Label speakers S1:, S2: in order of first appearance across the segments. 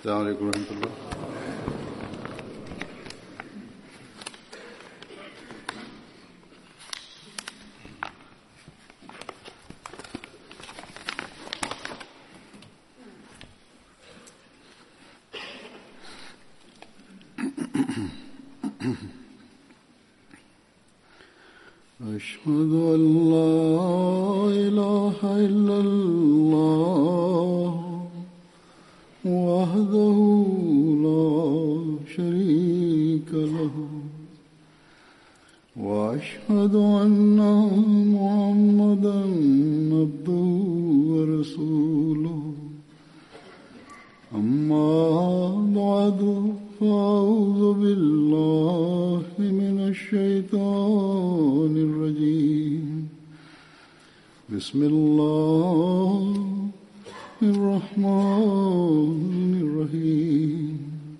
S1: السلام عليكم ورحمة الله أشهد أن لا إله إلا الله وحده لا شريك له وأشهد أن محمدا عبده ورسوله أما بعد فأعوذ بالله من الشيطان الرجيم بسم الله الرحمن الرحيم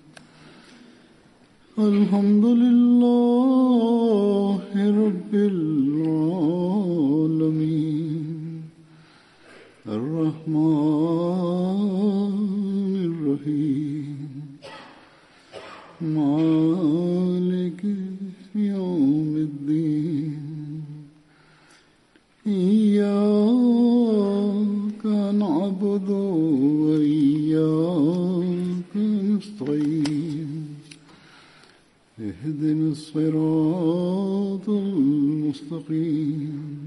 S1: الحمد لله رب العالمين الرحمن الرحيم مالك يوم الدين إياك نعبد وإياك نستعين اهدنا الصراط المستقيم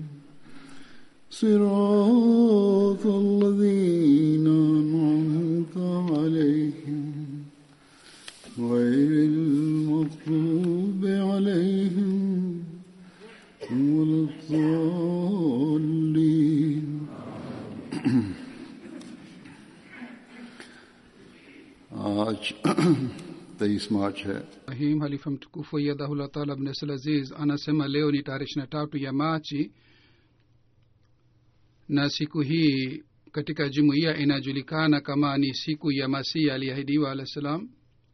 S1: صراط الذين أنعمت عليهم غير المغضوب عليهم ولا الضالين आज तेईस मार्च है
S2: rahim halifa mtukufu yadhahullah taala abnesal aziz anasema leo ni tarehe ishiri na tatu ya machi na siku hii katika jumuiya inajulikana kama ni siku ya masihi aliyeahidiwa alah salam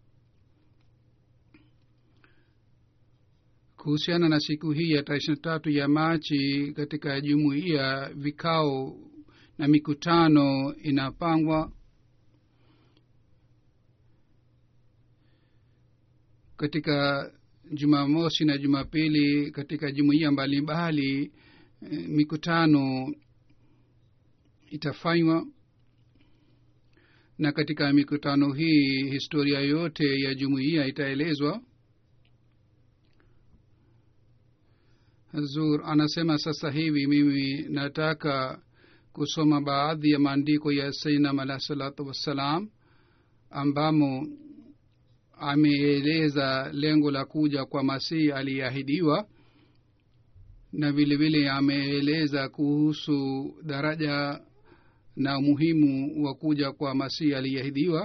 S2: kuhusiana na siku hii ya tarehe ishiri na tatu ya machi katika jumuiya vikao na mikutano inapangwa katika jumamosi na jumapili katika jumuiya mbalimbali eh, mikutano itafanywa na katika mikutano hii historia yote ya jumuiya itaelezwa zur anasema sasa hivi mimi nataka kusoma baadhi ya maandiko ya sainam alah salatu wassalam ambamo ameeleza lengo la kuja kwa masihi aliyeahidiwa na vile vile ameeleza kuhusu daraja na umuhimu wa kuja kwa masihi aliyeahidiwa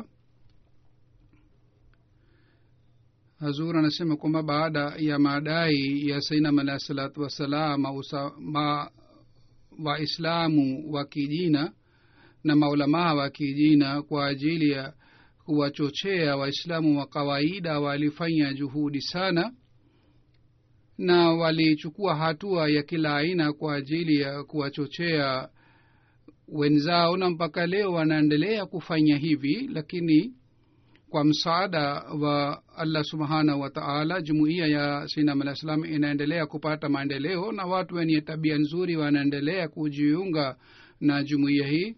S2: hazur anasema kwamba baada ya madai ya sainam alahi salatu wassalam ma waislamu wa kijina na maulamaa wa kijina kwa ajili ya kuwachochea waislamu wa kawaida walifanya juhudi sana na walichukua hatua ya kila aina kwa ajili ya kuwachochea wenzao na mpaka leo wanaendelea kufanya hivi lakini kwa msaada wa allah subhanahu wa taala jumuiya ya sinam alah salam inaendelea kupata maendeleo na watu wenye tabia nzuri wanaendelea kujiunga na jumuiya hii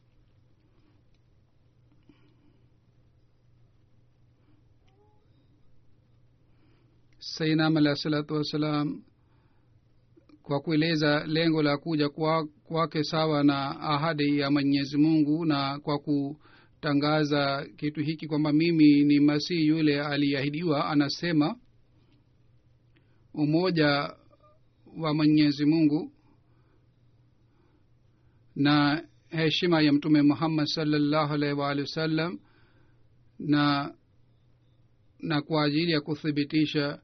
S2: sainam alah salatu wassalam kwa kueleza lengo la kuja kwake kwa sawa na ahadi ya mwenyezi mungu na kwa kutangaza kitu hiki kwamba mimi ni masihi yule aliyeahidiwa anasema umoja wa mwenyezi mungu na heshima ya mtume muhammad salllahu alaihi waalihi wasallam na na kwa ajili ya kuthibitisha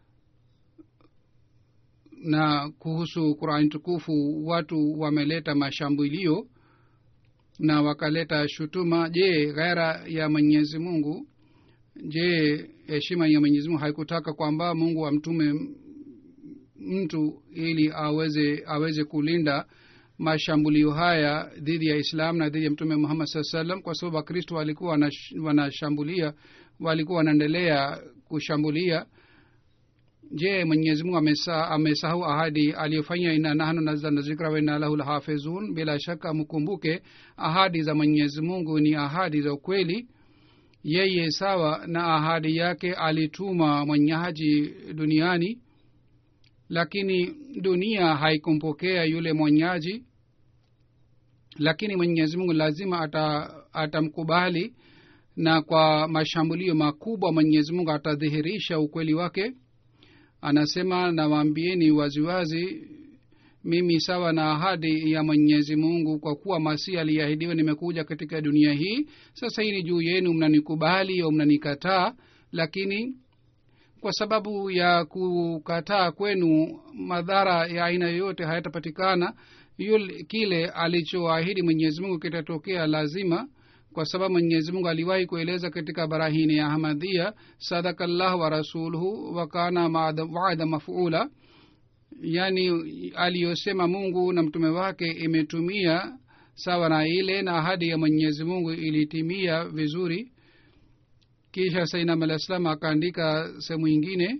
S2: na kuhusu qurani tukufu watu wameleta mashambulio na wakaleta shutuma je ghaira ya mwenyezi mungu je heshima ya mwenyezi mungu haikutaka kwamba mungu amtume mtu ili aweze aweze kulinda mashambulio haya dhidi ya islam na dhidi ya mtume muhammad saa salam kwa sababu wakristo walikuwa wanash- wanashambulia walikuwa wanaendelea kushambulia je mwenyezi mungu amesa- amesahau ahadi aliyofanya ina nahnu nazalna zikra wa inna lahu lahafizun bila shaka mkumbuke ahadi za mwenyezi mungu ni ahadi za ukweli yeye sawa na ahadi yake alituma mwenyaji duniani lakini dunia haikumpokea yule mwenyaji lakini mwenyezi mungu lazima ata, atamkubali na kwa mashambulio makubwa mwenyezi mungu atadhihirisha ukweli wake anasema nawaambieni waziwazi mimi sawa na ahadi ya mwenyezi mungu kwa kuwa masihi aliyeahidiwa nimekuja katika dunia hii sasa hili juu yenu mnanikubali au mnanikataa lakini kwa sababu ya kukataa kwenu madhara ya aina yoyote hayatapatikana yule kile alichoahidi mwenyezi mungu kitatokea lazima kwa sababu mwenyezi mungu aliwahi kueleza katika barahini ya ahmadhia sadaka llah wa rasuluhu wakana waada mafuula yaani aliyosema mungu na mtume wake imetumia sawa na ile na ahadi ya mwenyezi mungu ilitimia vizuri kisha sainam alah salam akaandika sehemu ingine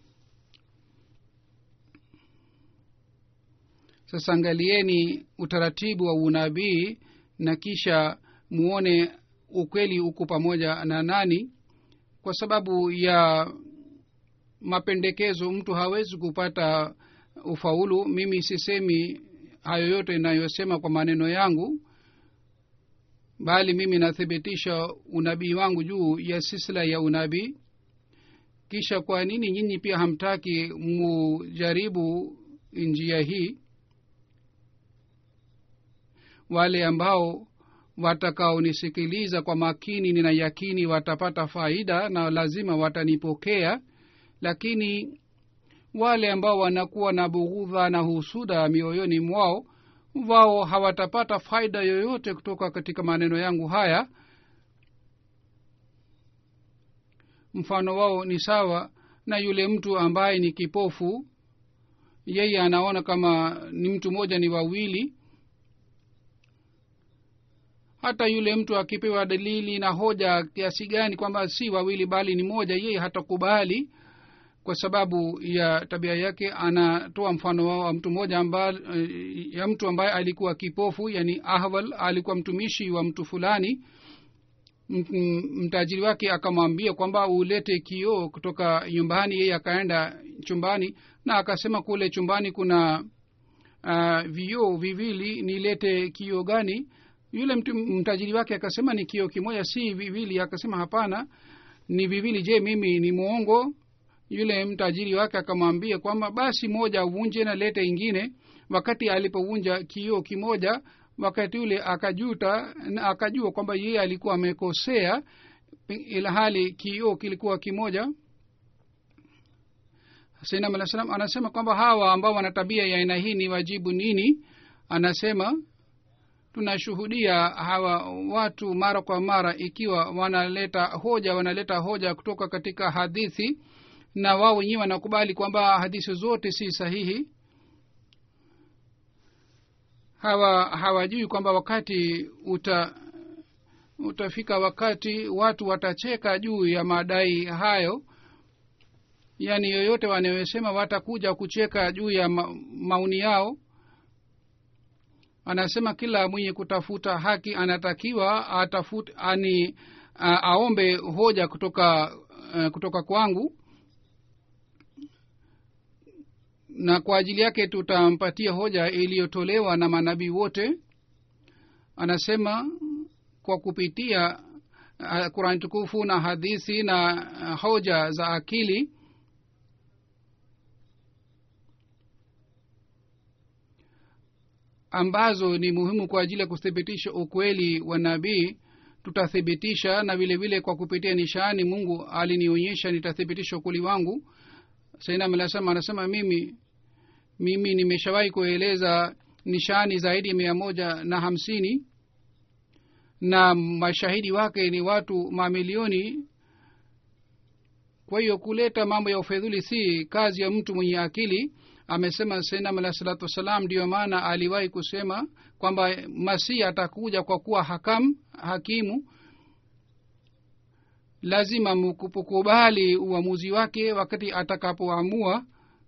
S2: sasa angalieni utaratibu wa unabii na kisha muone ukweli uko pamoja na nani kwa sababu ya mapendekezo mtu hawezi kupata ufaulu mimi sisemi hayo yote inayosema kwa maneno yangu bali mimi nathibitisha unabii wangu juu ya sisila ya unabii kisha kwa nini nyinyi pia hamtaki mujaribu njia hii wale ambao watakaonisikiliza kwa makini nina yakini watapata faida na lazima watanipokea lakini wale ambao wanakuwa na bughudha na husuda mioyoni mwao wao hawatapata faida yoyote kutoka katika maneno yangu haya mfano wao ni sawa na yule mtu ambaye ni kipofu yeye anaona kama ni mtu mmoja ni wawili hata yule mtu akipewa dalili na hoja kiasi gani kwamba si wawili bali ni moja yeye hatakubali kwa sababu ya tabia yake anatoa mfano wao wa mtu mmoja amba, ya mtu ambaye alikuwa kipofu yani ahwal alikuwa mtumishi wa mtu fulani mtajiri wake akamwambia kwamba ulete kioo kutoka nyumbani yeye akaenda chumbani na akasema kule chumbani kuna uh, vioo viwili nilete kioo gani yule mtu, mtajiri wake akasema ni kioo kimoja si viwili akasema hapana ni viwili je mimi ni mwongo yule mtajiri wake akamwambia kwamba basi moja uvunje na lete ingine wakati alipovunja kioo kimoja wakati ule akajuta na akajua kwamba yeye alikuwa amekosea ila hali kioo kilikuwa kimoja sainam alah salam anasema kwamba hawa ambao wana tabia ya aina hii ni wajibu nini anasema tunashuhudia hawa watu mara kwa mara ikiwa wanaleta hoja wanaleta hoja kutoka katika hadithi na wao wenyewe wanakubali kwamba hadithi zote si sahihi hawa hawajui kwamba wakati uta utafika wakati watu watacheka juu ya madai hayo yaani yoyote wanayosema watakuja kucheka juu ya ma, mauni yao anasema kila mwenye kutafuta haki anatakiwa atafut, ani a, aombe hoja kutoka uh, kutoka kwangu na kwa ajili yake tutampatia hoja iliyotolewa na manabii wote anasema kwa kupitia uh, kurani tukufu na hadithi na uh, hoja za akili ambazo ni muhimu kwa ajili ya kuthibitisha ukweli wa nabii tutathibitisha na vile vile kwa kupitia nishani mungu alinionyesha nitathibitisha ukweli wangu sainam anasema anasema mimi mimi nimeshawahi kueleza nishani zaidi ya mia moja na hamsini na mashahidi wake ni watu mamilioni kwa hiyo kuleta mambo ya ufedhuli si kazi ya mtu mwenye akili amesema sainam alahi salatu wassalam ndiyo maana aliwahi kusema kwamba masihi atakuja kwa kuwa hakam hakimu lazima mkukubali uamuzi wake wakati atakapoamua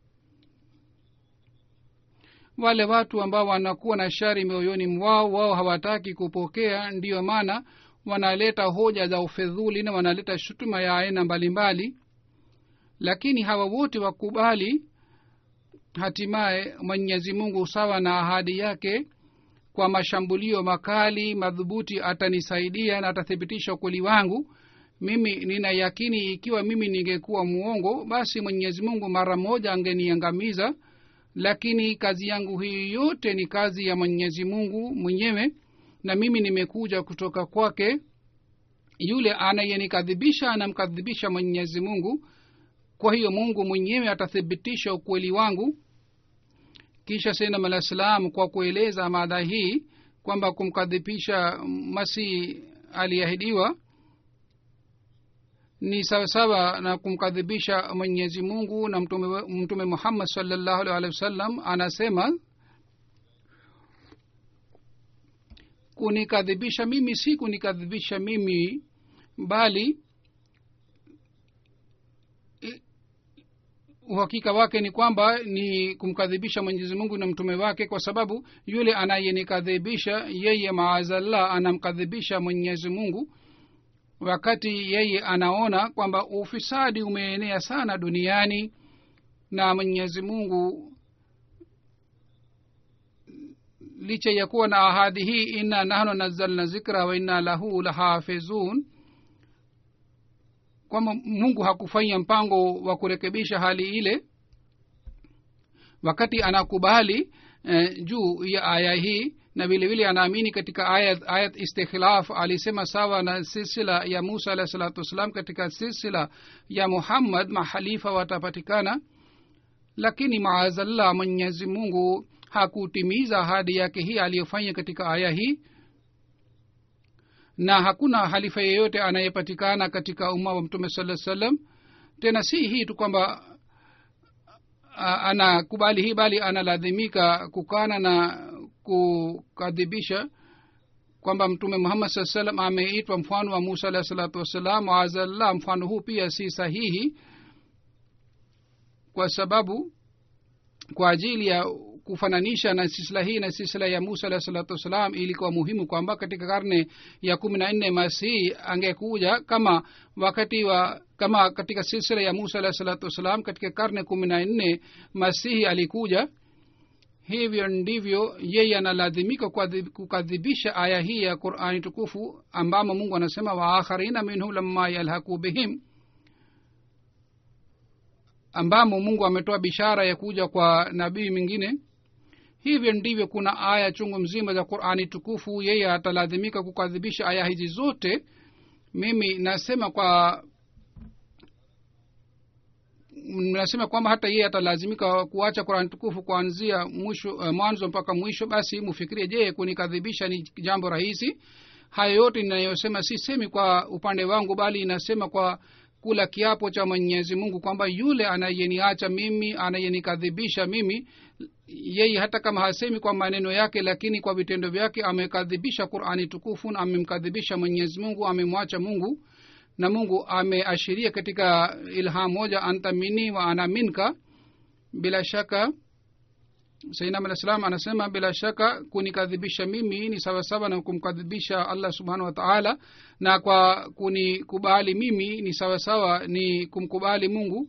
S2: wale watu ambao wanakuwa na shari mioyoni mwao wao hawataki kupokea ndiyo maana wanaleta hoja za ufedhuli na wanaleta shutuma ya aina mbalimbali lakini hawa wote wakubali hatimaye mwenyezi mungu sawa na ahadi yake kwa mashambulio makali madhubuti atanisaidia na atathibitisha ukweli wangu mimi nina yakini ikiwa mimi ningekuwa mwongo basi mwenyezi mungu mara moja angeniangamiza lakini kazi yangu hii yote ni kazi ya mwenyezi mungu mwenyewe na mimi nimekuja kutoka kwake yule anayenikadhibisha anamkadhibisha mwenyezi mungu kwa hiyo mungu mwenyewe atathibitisha ukweli wangu kisha sainam alah salam kwa kueleza mada hii kwamba kumkadhibisha masihi aliahidiwa ni sawasawa na kumkadhibisha mwenyezi mungu na mtume, mtume muhammad salllahu alih walihi wasallam anasema kunikadhibisha mimi si kunikadhibisha mimi bali uhakika wake ni kwamba ni kumkadhibisha mwenyezi mungu na mtume wake kwa sababu yule anayenikadhibisha yeye maazallah anamkadhibisha mwenyezi mungu wakati yeye anaona kwamba ufisadi umeenea sana duniani na mwenyezi mungu licha ya kuwa na ahadi hii inna nahnu nazalna zikra wa inna lahu lahafizun kwamba mungu hakufanya mpango wa kurekebisha hali ile wakati anakubali eh, juu ya aya hii na vile vile anaamini katika ayat, ayat istikhlaf alisema sawa na silsila ya musa alahi salatu wassalam katika silsila ya muhammad mahalifa watapatikana lakini maazallah mwenyezi mungu hakutimiza ahadi yake hii aliyofanya katika aya hii na hakuna halifa yeyote anayepatikana katika umma wa mtume saa salam tena si hii tu kwamba anakubali hii bali analazimika kukana na kukadhibisha kwamba mtume muhammad saa salam ameitwa mfano wa musa alahi salatu wassalam waazallah mfano huu pia si sahihi kwa sababu kwa ajili ya kufananisha na sisila hii na sisila ya musa alahi salatu wassalam ilikuwa muhimu kwamba katika karne ya kumi na nne masihi angekuja kama wakati wa kama katika silsila ya musa alahi salatu wassalam katika karne kumi na nne masihi alikuja hivyo ndivyo yeye analazimika kukadhibisha aya hii ya qurani tukufu ambamo mungu anasema waakharina minhu lamma yalhaku bihim ambamo mungu ametoa bishara ya kuja kwa nabii mwingine hivyo ndivyo kuna aya chungu mzima za qurani tukufu yeye atalazimika kukadhibisha aya hizi zote mimi nasema kwa nasema kwamba hata yeye atalazimika kuacha qurani tukufu kuanzia mwisho uh, mwanzo mpaka mwisho basi mufikirie je kunikadhibisha ni jambo rahisi hayo yote ninayosema sisemi kwa upande wangu bali inasema kwa kula kiapo cha mwenyezi mungu kwamba yule anayeniacha mimi anayenikadhibisha mimi yeye hata kama hasemi kwa maneno yake lakini kwa vitendo vyake amekadhibisha qurani tukufu na amemkadhibisha mwenyezi mungu amemwacha mungu na mungu ameashiria katika ilham moja anta mini wa ana minka bila shaka sainam alah salam anasema bila shaka kunikadhibisha mimi ni sawasawa na kumkadhibisha allah subhanahu wataala na kwa kunikubali mimi ni sawasawa ni kumkubali mungu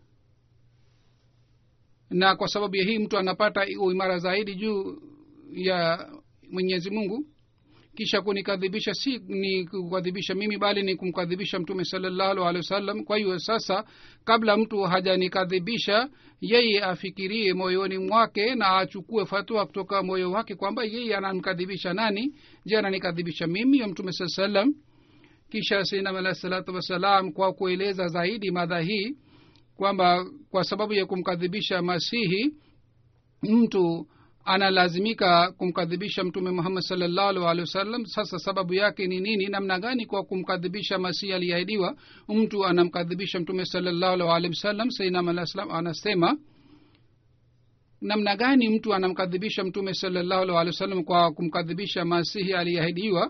S2: na kwa sababu ya hii mtu anapata uimara zaidi juu ya mwenyezi mungu kisha kunikadhibisha si ni kukadhibisha mimi bali ni kumkadhibisha mtume salallahu alehi wasallam kwa hiyo sasa kabla mtu hajanikadhibisha yeye afikirie moyoni mwake na achukue fatua kutoka moyo wake kwamba yeye anamkadhibisha nani je ananikadhibisha mimi ya mtume saa salam kisha sinam alahi salatu wassalam kwa kueleza zaidi madha hii kwamba kwa sababu ya kumkadhibisha masihi mtu analazimika kumkadhibisha mtume muhammad salllahu alehi wasallam sasa sababu yake ni nini namna gani kwa kumkadhibisha masihi aliyeahidiwa mtu anamkadhibisha mtume salllahu alehi wasallam sainam alah salam anasema namna gani mtu anamkadhibisha mtume salallahu alih walih wa sallam kwa kumkadhibisha masihi aliyeahidiwa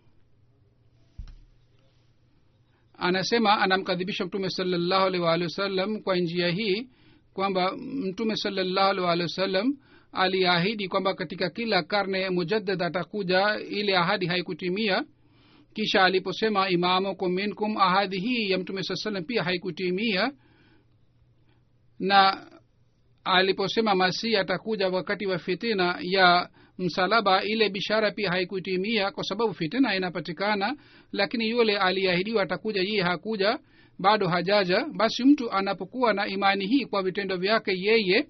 S2: anasema anamkadhibisha mtume salallahu alih waalihi wasallam kwa njia hii kwamba mtume salallahu alih waalihi wasallam aliahidi kwamba katika kila karne mujaddad atakuja ile ahadi haikutimia kisha aliposema imamukum minkum ahadi hii ya mtume saa salam pia haikutimia na aliposema masihi atakuja wakati wa fitina ya msalaba ile bishara pia haikutimia kwa sababu fitina inapatikana lakini yule aliahidiwa atakuja yeye hakuja bado hajaja basi mtu anapokuwa na imani hii kwa vitendo vyake yeye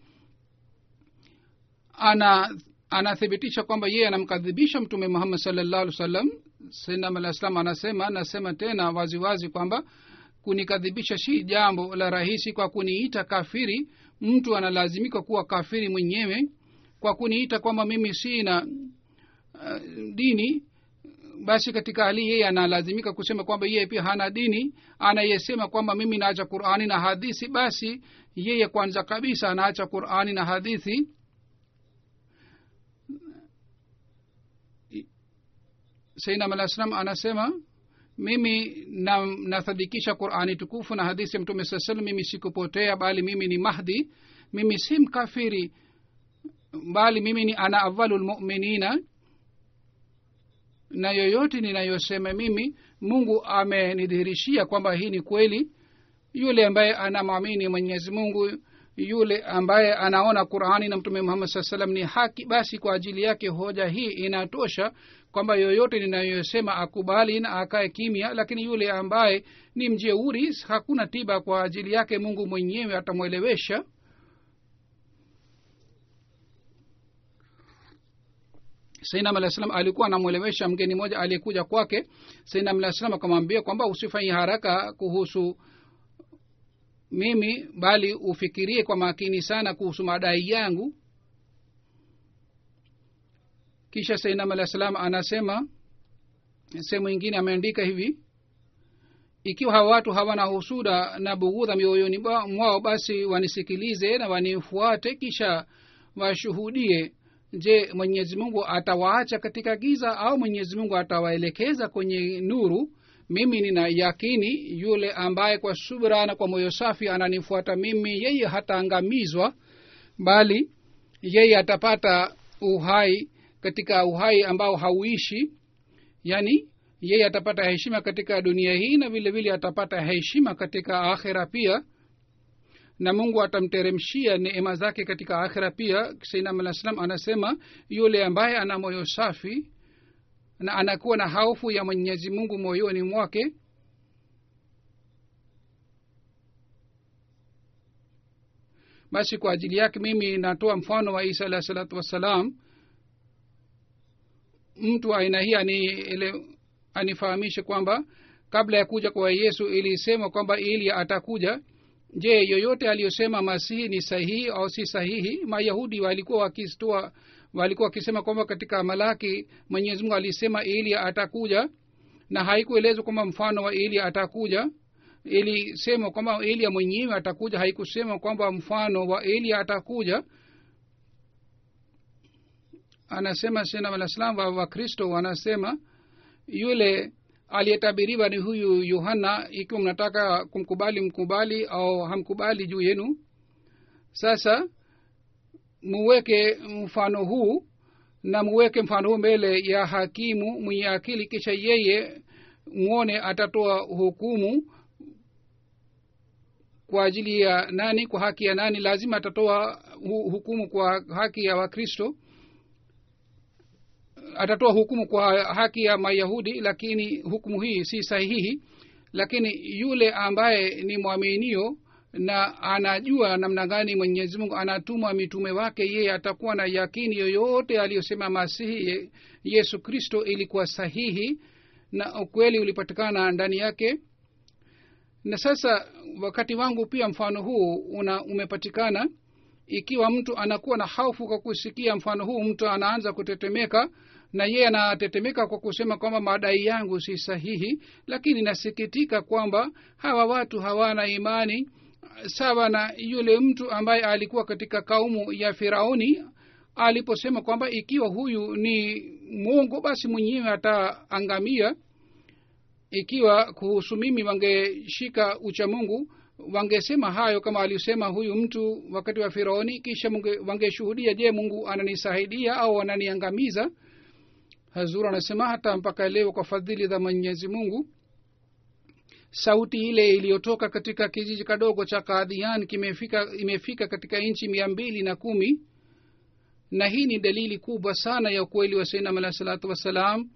S2: ana anathibitisha kwamba yeye anamkadhibisha mtume muhammad salllahu alih wa sallam sainam alah salam anasema anasema tena waziwazi wazi kwamba kunikadhibisha si jambo la rahisi kwa kuniita kafiri mtu analazimika kuwa kafiri mwenyewe kwa kuniita kwamba mimi sina uh, dini basi katika hali yeye analazimika kusema kwamba yeye pia hana dini anayesema kwamba mimi naacha qurani na hadithi basi yeye kwanza kabisa anaacha qurani na hadithi sainam alah salam anasema mimi na nathadikisha qurani tukufu na hadithi ya mtume saa salam mimi sikupotea bali mimi ni mahdi mimi si mkafiri bali mimi ni ana awalu lmuminina na yoyote ninayosema mimi mungu amenidhihirishia kwamba hii ni kweli yule ambaye anamwamini mwenyezi mungu yule ambaye anaona qurani na mtume muhammad saa salam ni haki basi kwa ajili yake hoja hii inatosha kwamba yoyote ninayosema akubali na akae kimya lakini yule ambaye ni mjeuri hakuna tiba kwa ajili yake mungu mwenyewe atamwelewesha sainam alah salam alikuwa anamwelewesha mgeni mmoja aliyekuja kwake sainam alah salam akamwambia kwamba usifanye haraka kuhusu mimi bali ufikirie kwa makini sana kuhusu madai yangu kisha sainam alah salam anasema sehemu ingine ameandika hivi ikiwa hawa watu hawana husuda na bughudha mioyoni mwao basi wanisikilize na wanifuate kisha washuhudie je mwenyezi mungu atawaacha katika giza au mwenyezi mungu atawaelekeza kwenye nuru mimi nina yakini yule ambaye kwa subra na kwa moyo safi ananifuata mimi yeye hataangamizwa bali yeye atapata uhai katika uhai ambao hauishi yani yeye atapata heshima katika dunia hii na vile vile atapata heshima katika akhira pia na mungu atamteremshia neema zake katika akhira pia sainam alah salam anasema yule ambaye ana moyo safi na anakuwa na haufu ya mwenyezi mungu moyoni mwake basi kwa ajili yake mimi natoa mfano wa isa alah salatu wassalam mtu aina hii ani, ile, anifahamishe kwamba kabla ya kuja kwa yesu ilisema kwamba ili atakuja je yoyote aliyosema masihi ni sahihi au si sahihi mayahudi walikuwa wakitoa walikuwa wakisema kwamba katika malaki mwenyezi mungu alisema elia atakuja na haikuelezwa kwamba mfano wa elia atakuja ilisema kwamba elia mwenyewe atakuja haikusema kwamba mfano wa elia atakuja anasema sena alaslam wa wakristo wanasema yule aliyetabiriwa ni huyu yohana ikiwa mnataka kumkubali mkubali au hamkubali juu yenu sasa muweke mfano huu na muweke mfano huu mbele ya hakimu mwenye akili kisha yeye mwone atatoa hukumu kwa ajili ya nani kwa haki ya nani lazima atatoa hu, hukumu kwa haki ya wakristo atatoa hukumu kwa haki ya mayahudi lakini hukumu hii si sahihi lakini yule ambaye ni mwaminio na anajua namna gani mwenyezi mungu anatuma mitume wake yeye atakuwa na yakini yoyote aliyosema masihi yesu kristo ilikuwa sahihi na ukweli ulipatikana ndani yake na sasa wakati wangu pia mfano huu una umepatikana ikiwa mtu anakuwa na haufu kwa kusikia mfano huu mtu anaanza kutetemeka na yeye anatetemeka kwa kusema kwamba madai yangu si sahihi lakini nasikitika kwamba hawa watu hawana imani sawa na yule mtu ambaye alikuwa katika kaumu ya firauni aliposema kwamba ikiwa huyu ni mwongo basi mwenyewe ataangamia ikiwa kuhusu mimi wangeshika ucha mungu wangesema hayo kama alisema huyu mtu wakati wa firauni kisha munge, wangeshuhudia je mungu ananisaidia au ananiangamiza hazur anasema hata mpaka leo kwa fadhili za mwenyezi mungu sauti ile iliyotoka katika kijiji kadogo cha kadhian kimefika imefika katika nchi mia mbili na kumi na hii ni dalili kubwa sana ya ukweli wa sainam alahi salatu wassalam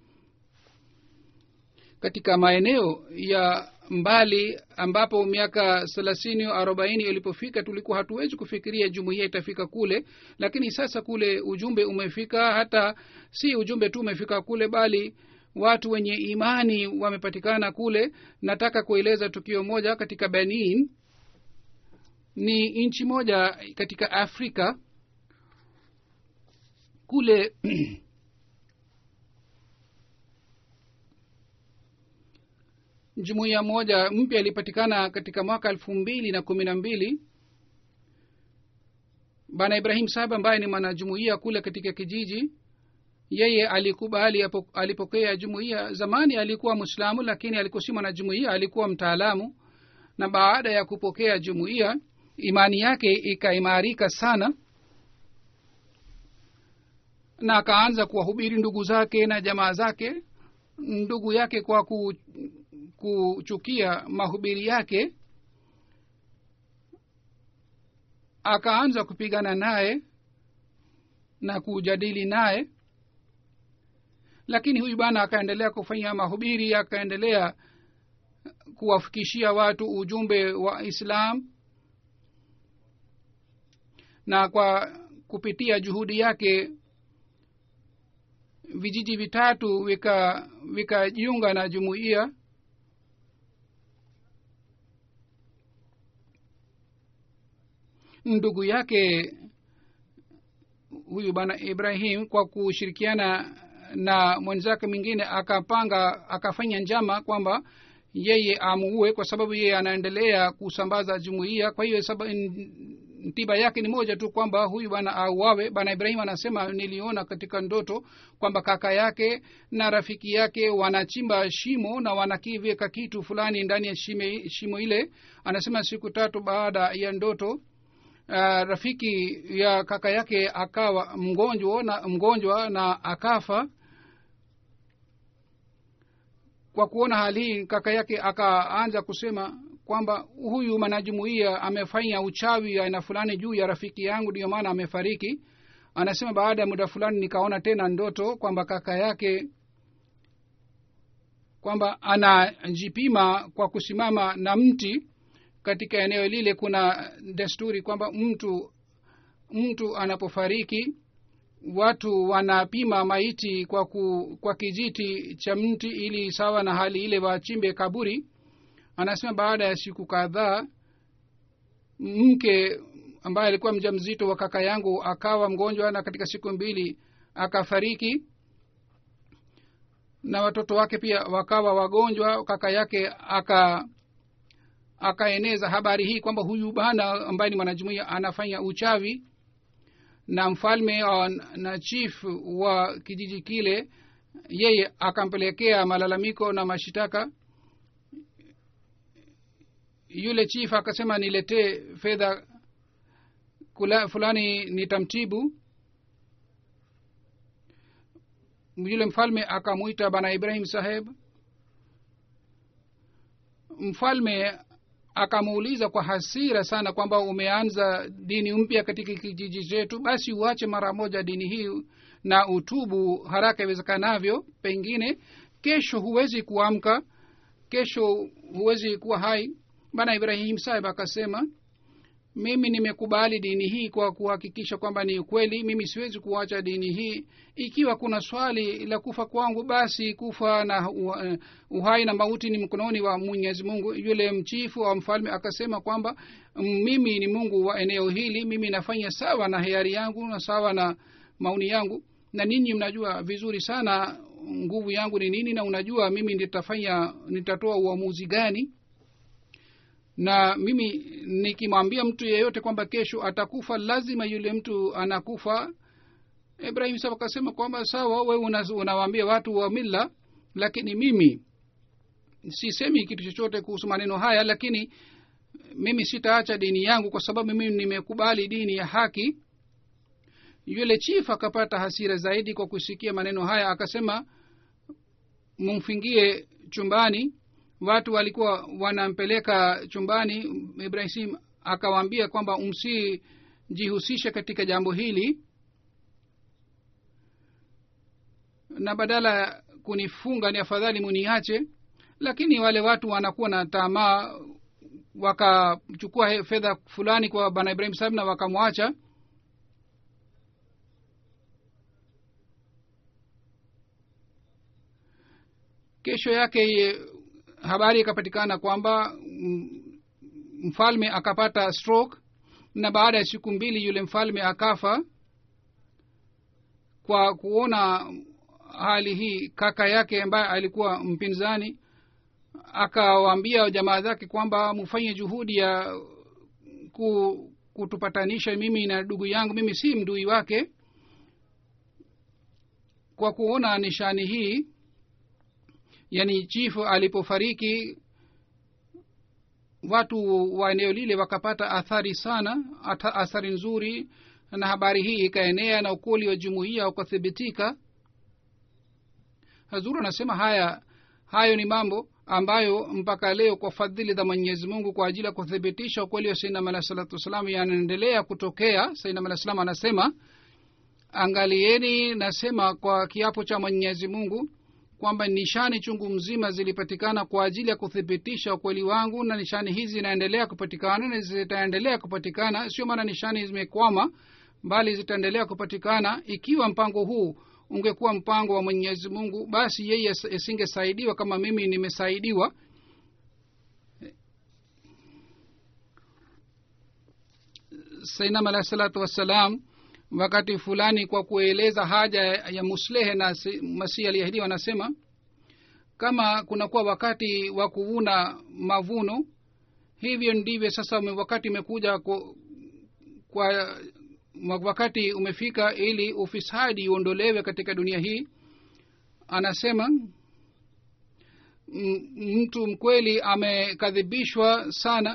S2: katika maeneo ya mbali ambapo miaka thelathini au arobaini ilipofika tulikuwa hatuwezi kufikiria jumuiya itafika kule lakini sasa kule ujumbe umefika hata si ujumbe tu umefika kule bali watu wenye imani wamepatikana kule nataka kueleza tukio moja katika benin ni nchi moja katika afrika kule jumuiya moja mpya ilipatikana katika mwaka elfu mbili na kumi na mbili bana ibrahim sahab ambaye ni mwanajumuiya kule katika kijiji yeye alikubali alipokea jumuiya zamani alikuwa mwislamu lakini alikuwa si mwanajumuiya alikuwa mtaalamu na baada ya kupokea jumuiya imani yake ikaimarika sana na akaanza kuwahubiri ndugu zake na jamaa zake ndugu yake kwa ku, kuchukia mahubiri yake akaanza kupigana naye na kujadili naye lakini huyu bwana akaendelea kufanya mahubiri akaendelea kuwafikishia watu ujumbe wa islam na kwa kupitia juhudi yake vijiji vitatu vikajiunga vika na jumuiya ndugu yake huyu bwana ibrahim kwa kushirikiana na mwenzake mwingine akapanga akafanya njama kwamba yeye amuue kwa sababu yeye anaendelea kusambaza jumuiya kwa hiyo tiba yake ni moja tu kwamba huyu bwana auawe bwana ibrahim anasema niliona katika ndoto kwamba kaka yake na rafiki yake wanachimba shimo na wanakiweka kitu fulani ndani ya shime, shimo ile anasema siku tatu baada ya ndoto uh, rafiki ya kaka yake akawa mgonjwa na mgonjwa na akafa kwa kuona hali hii kaka yake akaanza kusema kwamba huyu mwanajumuia amefanya uchawi aina fulani juu ya rafiki yangu ndiyo maana amefariki anasema baada ya muda fulani nikaona tena ndoto kwamba kaka yake kwamba anajipima kwa kusimama na mti katika eneo lile kuna desturi kwamba mtu mtu anapofariki watu wanapima maiti kwa ku, kwa kijiti cha mti ili sawa na hali ile wachimbe kaburi anasema baada ya siku kadhaa mke ambaye alikuwa mja mzito wa kaka yangu akawa mgonjwa na katika siku mbili akafariki na watoto wake pia wakawa wagonjwa kaka yake aka akaeneza habari hii kwamba huyu bana ambaye ni mwanajumuia anafanya uchawi na mfalme na chief wa kijiji kile yeye akampelekea malalamiko na mashitaka yule chief akasema niletee fedha fulani nitamtibu yule mfalme akamwita bana ibrahim saheb mfalme akamuuliza kwa hasira sana kwamba umeanza dini mpya katika kijiji chetu basi uache mara moja dini hii na utubu haraka iwezekanavyo pengine kesho huwezi kuamka kesho huwezi kuwa hai bana ibrahim sahib akasema mimi nimekubali dini hii kwa kuhakikisha kwamba ni ukweli mimi siwezi kuacha dini hii ikiwa kuna swali la kufa kwangu basi kufa na uhai na mauti ni mkononi wa mwenyezi mungu yule mchifu wa mfalme akasema kwamba mimi ni mungu wa eneo hili mimi nafanya sawa na hiari yangu na sawa na maoni yangu na ninyi mnajua vizuri sana nguvu yangu ni nini na unajua mimi nitafanya nitatoa uamuzi gani na mimi nikimwambia mtu yeyote kwamba kesho atakufa lazima yule mtu anakufa ibrahim saba akasema kwamba sawa we unawaambia watu wa milla lakini mimi sisemi kitu chochote kuhusu maneno haya lakini mimi sitaacha dini yangu kwa sababu mimi nimekubali dini ya haki yule chief akapata hasira zaidi kwa kusikia maneno haya akasema mumfingie chumbani watu walikuwa wanampeleka chumbani ibrahim akawaambia kwamba msijihusishe katika jambo hili na badala ya kunifunga ni afadhali muniache lakini wale watu wanakuwa na tamaa wakachukua fedha fulani kwa bana ibrahim sahib na wakamwacha kesho yake habari ikapatikana kwamba mfalme akapata stroke na baada ya siku mbili yule mfalme akafa kwa kuona hali hii kaka yake ambaye alikuwa mpinzani akawaambia jamaa zake kwamba mfanye juhudi ya ku, kutupatanisha mimi na ndugu yangu mimi si mdui wake kwa kuona nishani hii yani chifu alipofariki watu wa eneo lile wakapata athari sana ata, athari nzuri na habari hii ikaenea na ukoli wa jumuiya ukathibitika hazuru anasema haya hayo ni mambo ambayo mpaka leo kwa fadhili za mwenyezi mungu kwa ajili ya kuthibitisha ukweli wa sainam alah salatu wassalam yanaendelea kutokea sainam alah salam anasema angalieni nasema kwa kiapo cha mwenyezi mungu kwamba nishani chungu mzima zilipatikana kwa ajili ya kuthibitisha ukweli wangu na nishani hizi zinaendelea kupatikana na zitaendelea kupatikana sio maana nishani zimekwama bali zitaendelea kupatikana ikiwa mpango huu ungekuwa mpango wa mwenyezi mungu basi yeye isingesaidiwa kama mimi nimesaidiwa sainam alahi salatu wassalam wakati fulani kwa kueleza haja ya muslehe na masihi aliahidiwa anasema kama kunakuwa wakati wa kuvuna mavuno hivyo ndivyo sasa wakati umekuja kwa, kwa wakati umefika ili ufisadi uondolewe katika dunia hii anasema mtu mkweli amekadhibishwa sana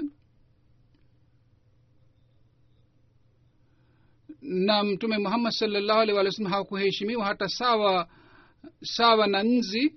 S2: na mtume muhammad salllahu alih walih wasallam hakuheshimiwa hata sawa sawa na nzi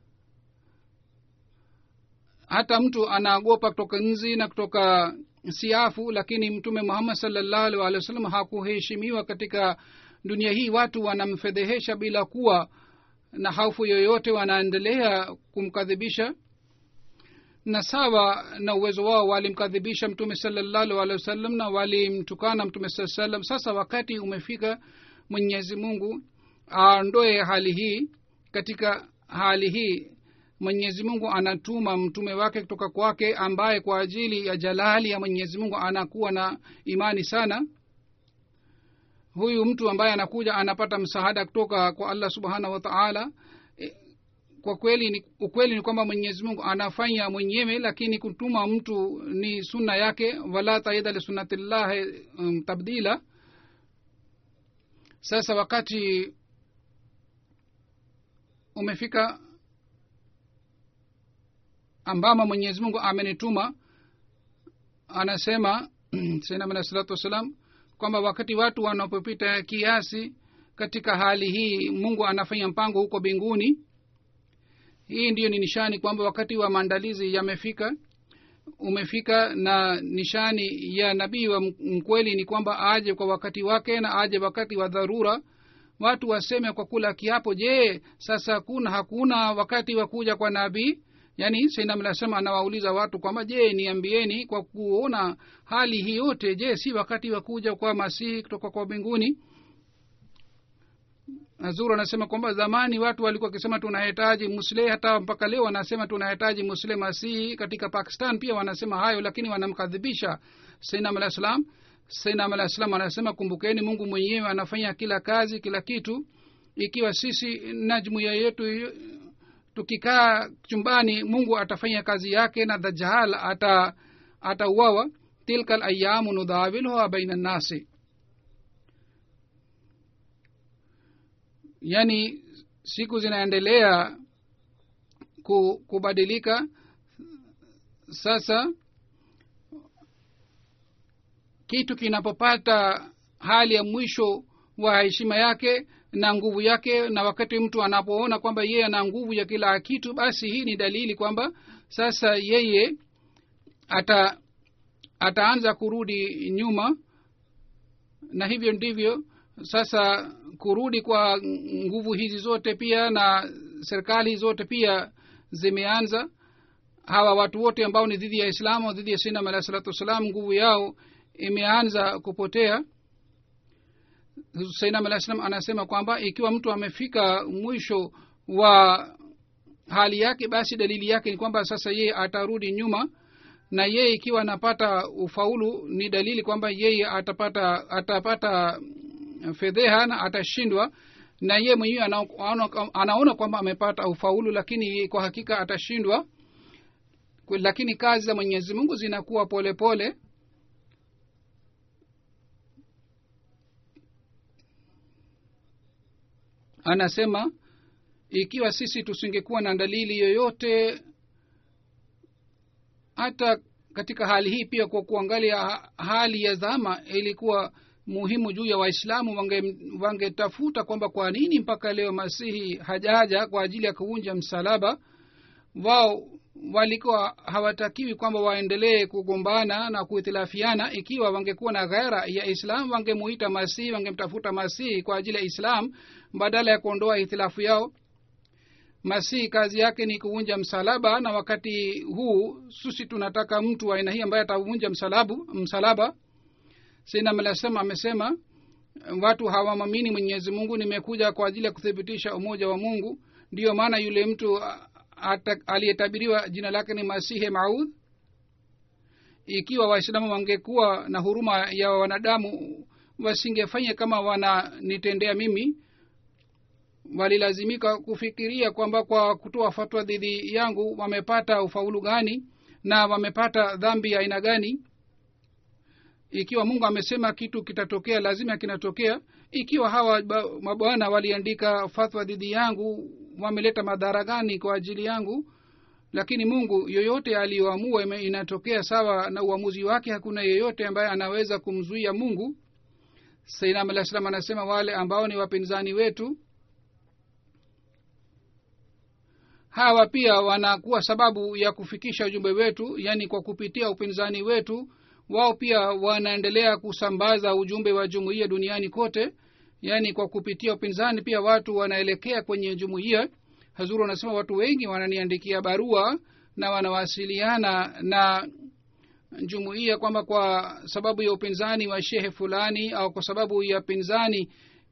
S2: hata mtu anaogopa kutoka nzi na kutoka siafu lakini mtume muhammad salllahu alih walih wasallam hakuheshimiwa katika dunia hii watu wanamfedhehesha bila kuwa na haufu yoyote wanaendelea kumkadhibisha na sawa na uwezo wao walimkadhibisha mtume salallahu alehi wasallam na walimtukana mtume saa salam sasa wakati umefika mwenyezi mungu aondoe hali hii katika hali hii mwenyezi mungu anatuma mtume wake kutoka kwake ambaye kwa ajili ya jalali ya mwenyezi mungu anakuwa na imani sana huyu mtu ambaye anakuja anapata msaada kutoka kwa allah subhanahu wa taala kwa kweli ni, ukweli ni kwamba mwenyezi mungu anafanya mwenyewe lakini kutuma mtu ni sunna yake wala taida lisunnatillahi um, tabdila sasa wakati umefika ambamo mwenyezi mungu amenituma anasema sainam alahi salatu wassalam kwamba wakati watu wanapopita kiasi katika hali hii mungu anafanya mpango huko mbinguni hii ndiyo ni nishani kwamba wakati wa maandalizi yamefika umefika na nishani ya nabii wa mkweli ni kwamba aje kwa wakati wake na aje wakati wa dharura watu waseme kwa kula kiapo je sasa kuna hakuna wakati wa kuja kwa nabii yaani sainamnasema anawauliza watu kwamba je niambieni kwa kuona hali hii yote je si wakati wa kuja kwa masihi kutoka kwa mbinguni zuru anasema kwamba zamani watu walikuwa wakisema tunahitaji musle hata mpaka leo wanasema tunahitaji musle masihi katika pakistan pia wanasema hayo lakini wanamkadhibisha sainam alah salam sainam alah salam anasema kumbukeni mungu mwenyewe anafanya kila kazi kila kitu ikiwa sisi na jumuiya yetu tukikaa chumbani mungu atafanya kazi yake na dajal ata atauawa tilka layamu nudhawiluha baina nnasi yaani siku zinaendelea ku, kubadilika sasa kitu kinapopata hali ya mwisho wa heshima yake na nguvu yake na wakati mtu anapoona kwamba yeye ana nguvu ya kila kitu basi hii ni dalili kwamba sasa yeye ata ataanza kurudi nyuma na hivyo ndivyo sasa kurudi kwa nguvu hizi zote pia na serikali zote pia zimeanza hawa watu wote ambao ni dhidi ya islamu dhidi ya sinam alahi salatu wassalam nguvu yao imeanza kupotea sainam alah salam anasema kwamba ikiwa mtu amefika mwisho wa hali yake basi dalili yake ni kwamba sasa yeye atarudi nyuma na yeye ikiwa anapata ufaulu ni dalili kwamba yeye atapata atapata fedheha na atashindwa na yeye mwenyewe anaona, anaona kwamba amepata ufaulu lakini kwa hakika atashindwa lakini kazi za mwenyezi mungu zinakuwa polepole pole. anasema ikiwa sisi tusingekuwa na dalili yoyote hata katika hali hii pia kwa kuangalia hali ya dhama ilikuwa muhimu juu ya waislamu wangetafuta wange kwamba kwa nini mpaka leo masihi hajaja kwa ajili ya kuvunja msalaba wao walikuwa hawatakiwi kwamba waendelee kugombana na kuhitilafiana ikiwa wangekuwa na ghera ya islam wangemuita masihi wangemtafuta masihi kwa ajili ya islam badala ya kuondoa hitilafu yao masihi kazi yake ni kuvunja msalaba na wakati huu sisi tunataka mtu wa aina hii ambaye atavunja msalabu msalaba sinamlasema amesema watu hawamamini mwenyezi mungu nimekuja kwa ajili ya kuthibitisha umoja wa mungu ndiyo maana yule mtu aliyetabiriwa jina lake ni masihe maudh ikiwa waislamu wangekuwa na huruma ya wanadamu wasingefanya kama wananitendea mimi walilazimika kufikiria kwamba kwa kutoa fatwa dhidi yangu wamepata ufaulu gani na wamepata dhambi ya aina gani ikiwa mungu amesema kitu kitatokea lazima kinatokea ikiwa hawa mabwana waliandika fatwa dhidi yangu wameleta madhara gani kwa ajili yangu lakini mungu yoyote aliyoamua inatokea sawa na uamuzi wake hakuna yeyote ambaye anaweza kumzuia mungu sainam alah salam anasema wale ambao ni wapinzani wetu hawa pia wanakuwa sababu ya kufikisha ujumbe wetu yaani kwa kupitia upinzani wetu wao pia wanaendelea kusambaza ujumbe wa jumuiya duniani kote yaani kwa kupitia upinzani pia watu wanaelekea kwenye jumuiya hazuru wanasema watu wengi wananiandikia barua na wanawasiliana na jumuiya kwamba kwa sababu ya upinzani wa shehe fulani au kwa sababu ya pinzani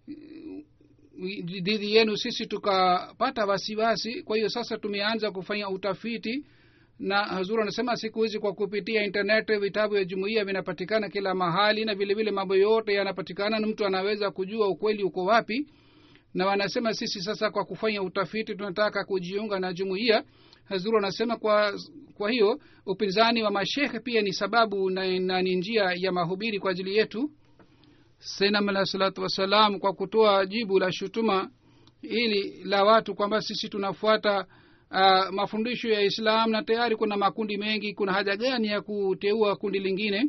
S2: dhidi yenu sisi tukapata wasiwasi kwa hiyo sasa tumeanza kufanya utafiti na hazuru anasema siku hizi kwa kupitia internet vitabu vya jumuiya vinapatikana kila mahali na vile vile mambo yote yanapatikana na mtu anaweza kujua ukweli uko wapi na wanasema sisi sasa kwa kufanya utafiti tunataka kujiunga na jumuiya hazuru anasema kwa kwa hiyo upinzani wa mashekhe pia ni sababu na, na ni njia ya mahubiri kwa ajili yetu senam alah salatu wassalam kwa kutoa jibu la shutuma ili la watu kwamba sisi tunafuata uh, mafundisho ya islam na tayari kuna makundi mengi kuna haja gani ya kuteua kundi lingine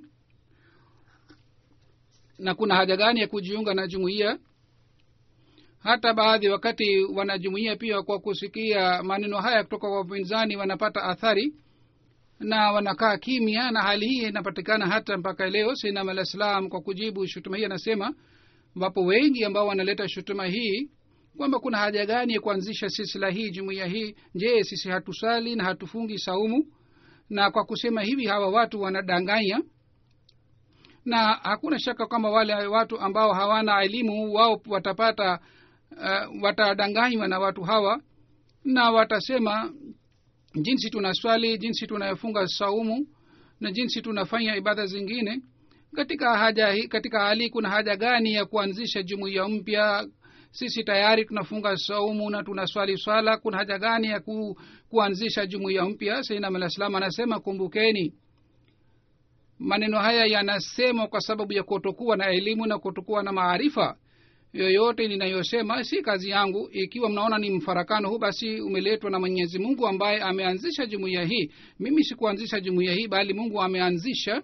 S2: na kuna haja gani ya kujiunga na jumuiya hata baadhi wakati wanajumuia pia kwa kusikia maneno haya kutoka kwa wapinzani wanapata athari na wanakaa kimya na hali hii inapatikana hata mpaka leo sinam alah salam kwa kujibu shutuma hii anasema wapo wengi ambao wanaleta shutuma hii kwamba kuna haja gani ya kuanzisha silsila hii jumuiya hii je sisi hatusali na hatufungi saumu na kwa kusema hivi hawa watu wanadanganya na hakuna shaka kwamba wale watu ambao hawana elimu wao watapata uh, watadanganywa na watu hawa na watasema jinsi tunaswali jinsi tunayofunga saumu na jinsi tunafanya ibada zingine katika haja hii katika hali kuna haja gani ya kuanzisha jumuiya mpya sisi tayari tunafunga saumu na tunaswali swala kuna haja gani ya ku, kuanzisha jumuiya mpya sainam alah salam anasema kumbukeni maneno haya yanasemwa kwa sababu ya kutokuwa na elimu na kutokuwa na maarifa yoyote ninayosema si kazi yangu ikiwa mnaona ni mfarakano huu basi umeletwa na mwenyezi mungu ambaye ameanzisha jumuiya hii mimi sikuanzisha jumuiya hii bali mungu ameanzisha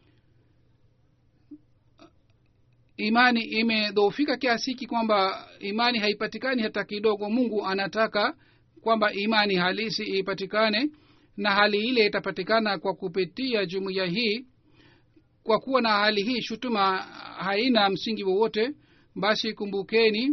S2: imani imedhoofika kiasi hiki kwamba imani haipatikani hata kidogo mungu anataka kwamba imani halisi ipatikane na hali ile itapatikana kwa kupitia jumuiya hii kwa kuwa na hali hii shutuma haina msingi wowote basi kumbukeni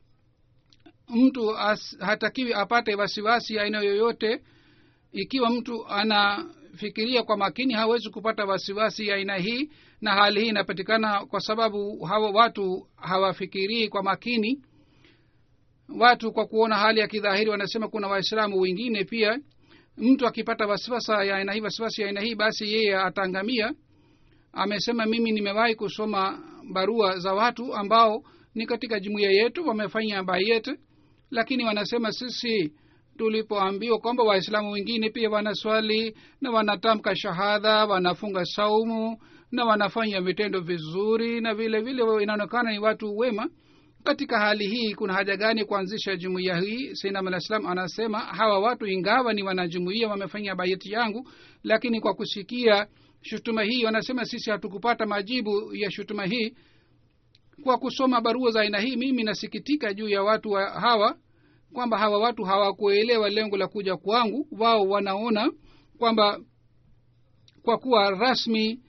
S2: mtu as, hatakiwi apate wasiwasi aina yoyote ikiwa mtu anafikiria kwa makini hawezi kupata wasiwasi aina hii na hali hii inapatikana kwa sababu hawa watu hawafikirii kwa makini watu kwa kuona hali ya kidhahiri wanasema kuna waislamu wengine pia mtu akipata wasiwasa ya aina hii wasiwasi ya aina hii basi yeye ataangamia amesema mimi nimewahi kusoma barua za watu ambao ni katika jumuiya yetu wamefanya bayet lakini wanasema sisi tulipoambiwa kwamba waislamu wengine pia wanaswali na wanatamka shahadha wanafunga saumu na wanafanya vitendo vizuri na vile vile inaonekana ni watu wema katika hali hii kuna haja gani kuanzisha jumuiya hii sainam alah salam anasema hawa watu ingawa ni wanajumuiya wamefanya bayeti yangu lakini kwa kusikia shutuma hii wanasema sisi hatukupata majibu ya shutuma hii kwa kusoma barua za aina hii mimi nasikitika juu ya watu wa hawa kwamba hawa watu hawakuelewa lengo la kuja kwangu wao wanaona kwamba kwa kuwa rasmi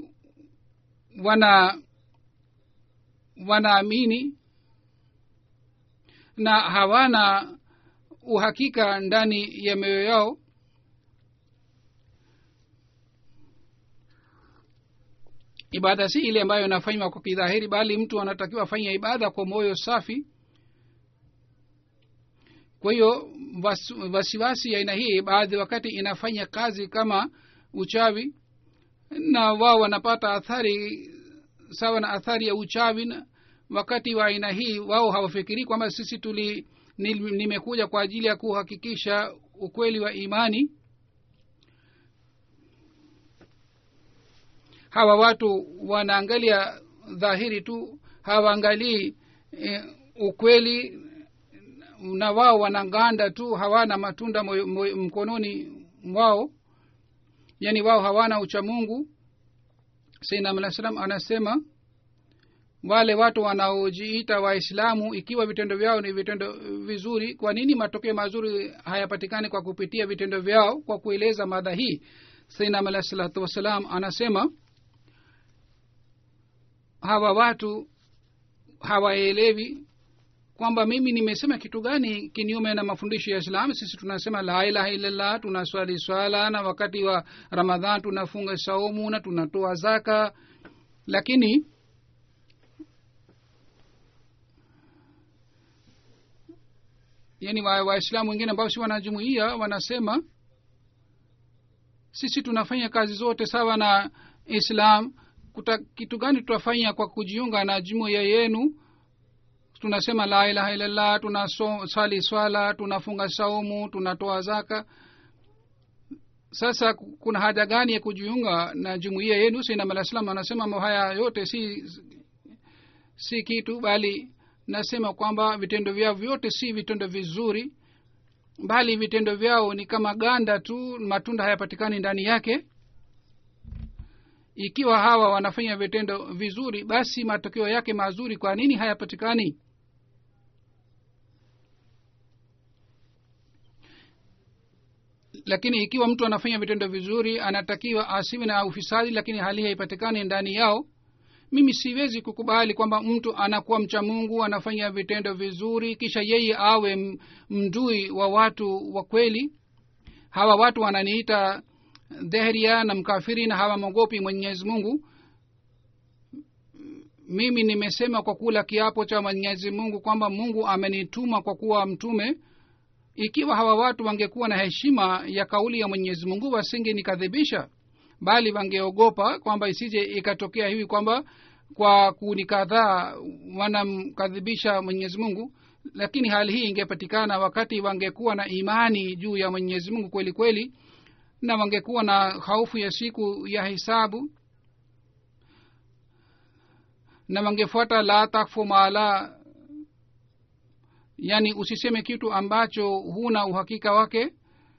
S2: wana wanaamini na hawana uhakika ndani ya mioyo yao ibada si ile ambayo inafanywa kwa kidhahiri bali mtu anatakiwa afanye ibada kwa moyo safi kwa hiyo wasiwasi ya aina hii baadhi wakati inafanya kazi kama uchawi na wao wanapata athari sawa na athari ya uchawi na wakati wa aina hii wao hawafikirii kwamba sisi tuli nimekuja kwa ajili ya kuhakikisha ukweli wa imani hawa watu wanaangalia dhahiri tu hawaangalii e, ukweli na wao wanaganda tu hawana matunda moyo, moyo, mkononi mwao yaani wao hawana uchamungu sainam alah salam anasema wale watu wanaojiita waislamu ikiwa vitendo vyao ni vitendo vizuri kwa nini matokeo mazuri hayapatikani kwa kupitia vitendo vyao kwa kueleza mada hii sainam alah salatu wassalam anasema hawa watu hawaelewi kwamba mimi nimesema kitu gani kinyume na mafundisho ya islam sisi tunasema la ilaha illallah tunaswali swala na wakati wa ramadhan tunafunga saumu na tunatoa zaka lakini yani waislamu wa wengine ambao si wanajumuia wanasema sisi tunafanya kazi zote sawa na islam kuta kitu gani tutafanya kwa kujiunga na jumuiya yenu tunasema la ilaha illallah tunasali swala tunafunga saumu tunatoa zaka sasa kuna haja gani ya kujiunga na jumuiya yenu sainam alah salam anasema haya yote si si kitu bali nasema kwamba vitendo vyao vyote si vitendo vizuri bali vitendo vyao ni kama ganda tu matunda hayapatikani ndani yake ikiwa hawa wanafanya vitendo vizuri basi matokeo yake mazuri kwa nini hayapatikani lakini ikiwa mtu anafanya vitendo vizuri anatakiwa asiwe na ufisadi lakini hali haipatikani ndani yao mimi siwezi kukubali kwamba mtu anakuwa mcha mungu anafanya vitendo vizuri kisha yeye awe mdui wa watu wa kweli hawa watu wananiita dhehria na mkafiri na hawamwogopi mwenyezi mungu mimi nimesema kwa kula kiapo cha mwenyezi mungu kwamba mungu amenituma kwa kuwa mtume ikiwa hawa watu wangekuwa na heshima ya kauli ya mwenyezi mungu wasingenikadhibisha bali wangeogopa kwamba isije ikatokea hivi kwamba kwa kunikadhaa wanamkadhibisha mwenyezi mungu lakini hali hii ingepatikana wakati wangekuwa na imani juu ya mwenyezi mungu kweli kweli na wangekuwa na haufu ya siku ya hisabu na wangefuata la takfu maala yani usiseme kitu ambacho huna uhakika wake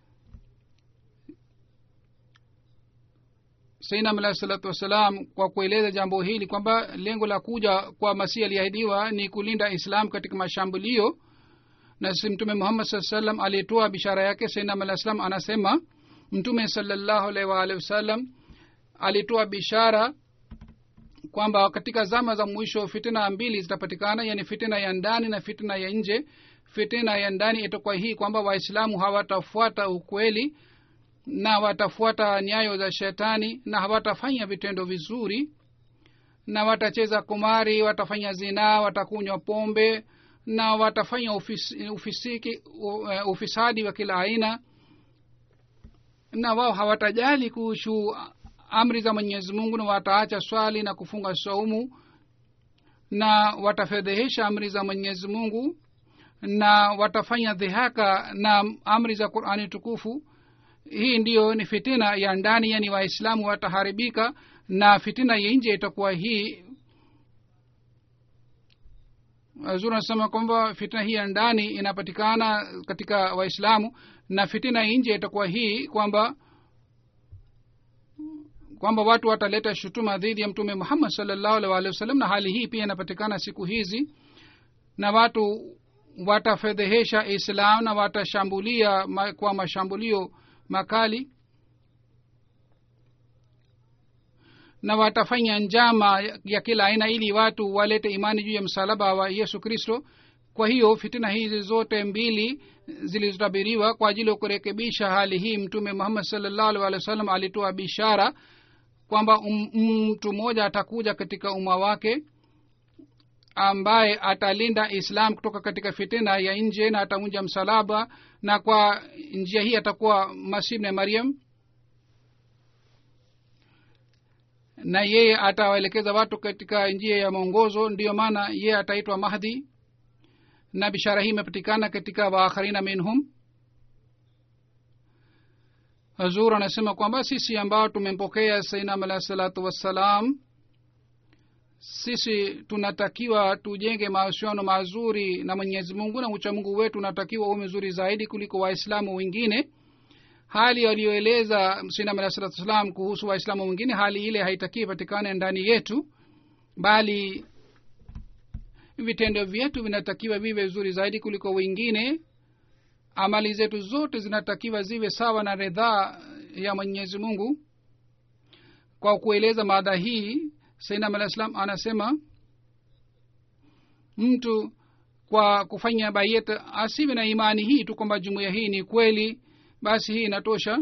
S2: sainam alahi salatu wassalam kwa kueleza jambo hili kwamba lengo la kuja kwa masihi aliahidiwa ni kulinda islam katika mashambulio na si mtume muhammad saa salam aliyetoa bishara yake sainam alah salam anasema mtume salallahu alaihi waalihi wasallam alitoa bishara kwamba katika zama za mwisho fitina mbili zitapatikana yani fitina ya ndani na fitina ya nje fitina ya ndani itakuwa hii kwamba waislamu hawatafuata ukweli na watafuata nyayo za shetani na hawatafanya vitendo vizuri na watacheza kumari watafanya zinaa watakunywa pombe na watafanya ufis, ufisiki uh, ufisadi wa kila aina na wao hawatajali kuhusu amri za mwenyezi mungu na wataacha swali na kufunga saumu na watafedhehesha amri za mwenyezi mungu na watafanya dhihaka na amri za qurani tukufu hii ndiyo ni fitina ya ndani yani waislamu wataharibika na fitina ya nje itakuwa hii zuri anasema kwamba fitina hii ya ndani inapatikana katika waislamu na fitina ya nje itakuwa hii kwamba kwamba watu wataleta shutuma dhidi ya mtume muhammad salllahu alih walihi wasallam na hali hii pia inapatikana siku hizi na watu watafedhehesha islam na watashambulia ma, kwa mashambulio makali na watafanya njama ya kila aina ili watu walete imani juu ya msalaba wa yesu kristo kwa hiyo fitina hizi zote mbili zilizotabiriwa kwa ajili ya kurekebisha hali hii mtume muhammad salllahu alih walih wa sallam alitoa bishara kwamba mtu um, mmoja atakuja katika umma wake ambaye atalinda islam kutoka katika fitina ya nje na ataunja msalaba na kwa njia hii atakuwa masih na mariam na yeye atawaelekeza watu katika njia ya mwongozo ndiyo maana yeye ataitwa mahdi na bishara hii imepatikana katika waakharina minhum hazur anasema kwamba sisi ambao tumempokea sainam alahi salatu wassalam sisi tunatakiwa tujenge mahusiano mazuri na mwenyezi mungu na uchamungu wetu unatakiwa uwe mzuri zaidi kuliko waislamu wengine hali aliyoeleza sinam alah salatu wassalam kuhusu waislamu wengine hali ile haitakii patikane ndani yetu bali vitendo vyetu vinatakiwa viwe vizuri zaidi kuliko wengine amali zetu zote zinatakiwa ziwe sawa na ridhaa ya mwenyezi mungu kwa kueleza mada hii sainam alah salam anasema mtu kwa kufanya bayet asiwe na imani hii tu kwamba jumuiya hii ni kweli basi hii inatosha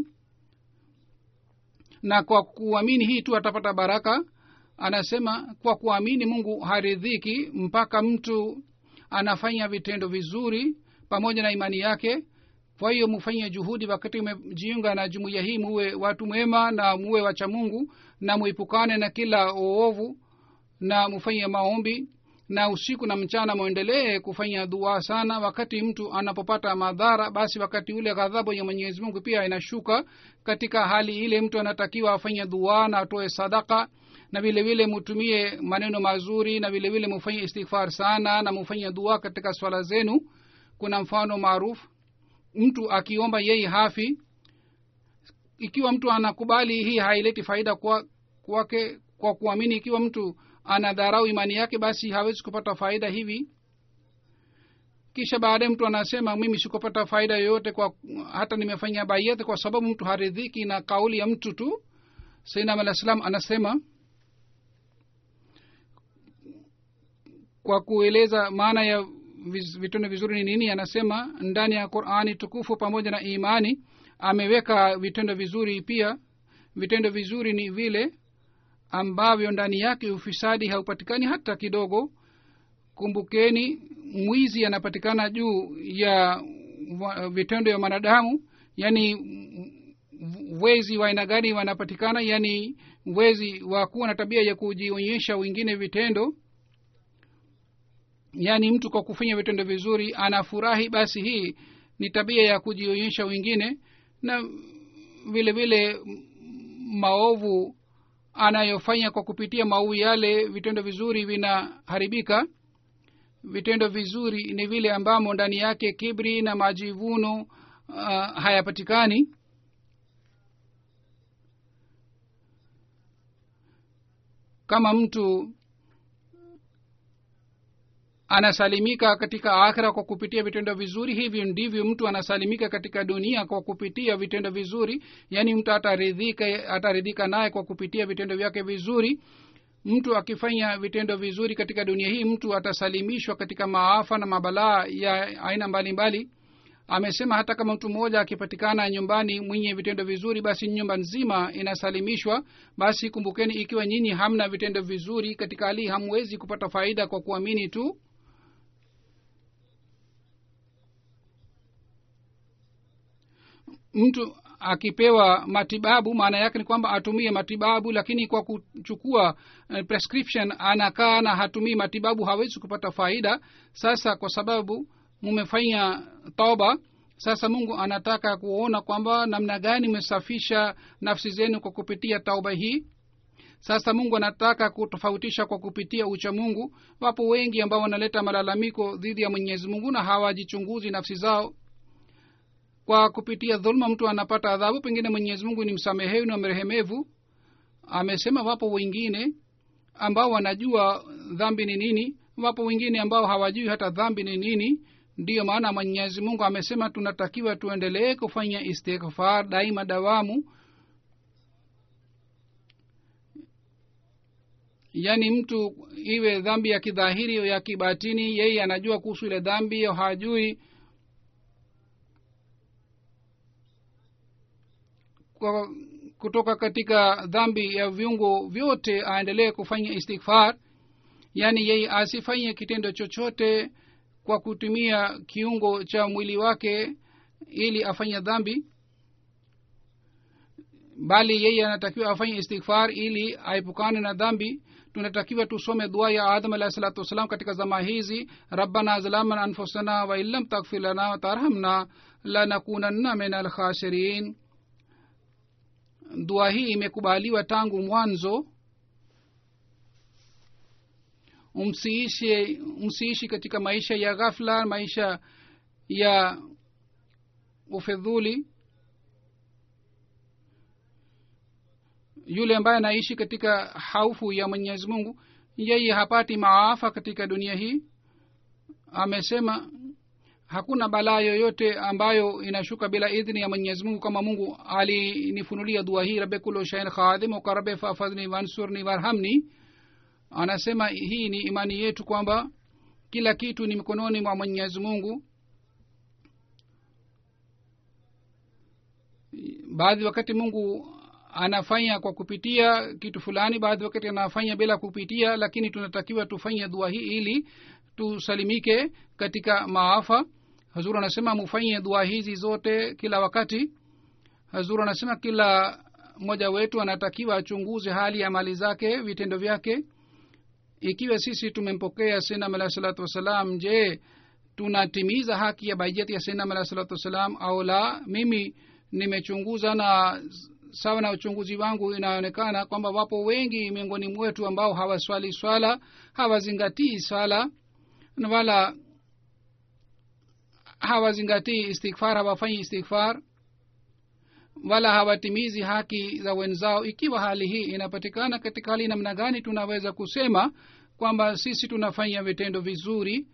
S2: na kwa kuamini hii tu atapata baraka anasema kwa kuamini mungu haridhiki mpaka mtu anafanya vitendo vizuri pamoja na imani yake kwa hiyo mufanye juhudi wakati umejiunga na jumuiya hii muwe watu mwema na muwe wacha mungu na muepukane na kila uovu na mufanye maombi na usiku na mchana mwendelee kufanya dua sana wakati mtu anapopata madhara basi wakati ule ghadhabu ya mwenyezi mungu pia inashuka katika hali ile mtu anatakiwa afanye dua na atoe sadaka na vile vile mutumie maneno mazuri na vile vile mufanye istighfar sana na mufanye dua katika swala zenu kuna mfano maarufu mtu akiomba yeye hafi ikiwa mtu anakubali hii haileti faida kwake kwa, kwa kuamini ikiwa mtu anadharau imani yake basi hawezi kupata faida hivi kisha baadaye mtu anasema mimi sikupata faida yoyote kwa hata nimefanya bayet kwa sababu mtu haridhiki na kauli ya mtu tu sainam alah salam anasema kwa kueleza maana ya vitendo vizuri ni nini anasema ndani ya qurani tukufu pamoja na imani ameweka vitendo vizuri pia vitendo vizuri ni vile ambavyo ndani yake ufisadi haupatikani hata kidogo kumbukeni mwizi anapatikana juu ya vitendo vya mwanadamu yaani wezi wa aina gani wanapatikana yaani wezi wa kuwa na tabia ya kujionyesha wengine vitendo yaani mtu kwa kufanya vitendo vizuri anafurahi basi hii ni tabia ya kujionyesha wengine na vile vile maovu anayofanya kwa kupitia maui yale vitendo vizuri vinaharibika vitendo vizuri ni vile ambamo ndani yake kibri na majivuno uh, hayapatikani kama mtu anasalimika katika akhira kwa kupitia vitendo vizuri hivyo ndivyo mtu anasalimika katika dunia kwa kupitia vitendo vizuri yaani mtu ataridhika ataridhika naye kwa kupitia vitendo vyake vizuri mtu akifanya vitendo vizuri katika dunia hii mtu atasalimishwa katika maafa na mabalaa ya aina mbalimbali mbali. amesema hata kama mtu mmoja akipatikana nyumbani mwenye vitendo vizuri basi nyumba nzima inasalimishwa basi kumbukeni ikiwa nyinyi hamna vitendo vizuri katika hali hamwezi kupata faida kwa kuamini tu mtu akipewa matibabu maana yake ni kwamba atumie matibabu lakini kwa kuchukua uh, prescription anakaa na hatumii matibabu hawezi kupata faida sasa kwa sababu mumefanya toba sasa mungu anataka kuona kwamba namna gani mmesafisha nafsi zenu kwa kupitia tauba hii sasa mungu anataka kutofautisha kwa kupitia ucha mungu wapo wengi ambao wanaleta malalamiko dhidi ya mwenyezi mungu na hawajichunguzi nafsi zao kwa kupitia dhuluma mtu anapata adhabu pengine mwenyezi mungu ni msamehevu na mrehemevu amesema wapo wengine ambao wanajua dhambi ni nini wapo wengine ambao hawajui hata dhambi ni nini ndiyo maana mwenyezi mungu amesema tunatakiwa tuendelee kufanya istighfar daima dawamu yaani mtu iwe dhambi ya kidhahiri ya kibatini yeye anajua kuhusu ile dhambi au hajui kwa kutoka katika dhambi ya viungo vyote aendelee kufanya istighfar yaani yeye asifanye kitendo chochote kwa kutumia kiungo cha mwili wake ili afanye dhambi bali yeye anatakiwa afanye istighfar ili aepukane na dhambi tunatakiwa tusome dua ya adam alahi salatu wassalam katika zama hizi rabbana zalamna anfusana wain lam takfir lana watarhamna lanakunanna min alkhasirin dua hii imekubaliwa tangu mwanzo msiishi msiishi katika maisha ya ghafla maisha ya ufedhuli yule ambaye anaishi katika haufu ya mwenyezi mungu yeye hapati maafa katika dunia hii amesema hakuna balaa yoyote ambayo inashuka bila idhini ya mwenyezi mungu kama mungu alinifunulia dua hii rabe kulo shain khadim ukarabe fafadhni wansurni warhamni anasema hii ni imani yetu kwamba kila kitu ni mikononi mwa mwenyezi mungu baadhi wakati mungu anafanya kwa kupitia kitu fulani baadhi wakati anafanya bila kupitia lakini tunatakiwa tufanye dua hii ili tusalimike katika maafa hazur anasema mufanye dua hizi zote kila wakati hazur anasema kila mmoja wetu anatakiwa achunguze hali ya mali zake vitendo vyake ikiwa sisi tumempokea sinam alahi salatu wassalam je tunatimiza haki ya bajeti ya sinam alahi salatu wassalam au la mimi nimechunguza na sawa na uchunguzi wangu inaonekana kwamba wapo wengi miongoni mwetu ambao hawaswali swala hawazingatii swala wala hawazingatii istighfar hawafanyi istighfar wala hawatimizi haki za wenzao ikiwa hali hii inapatikana katika hali namna gani tunaweza kusema kwamba sisi tunafanya vitendo vizuri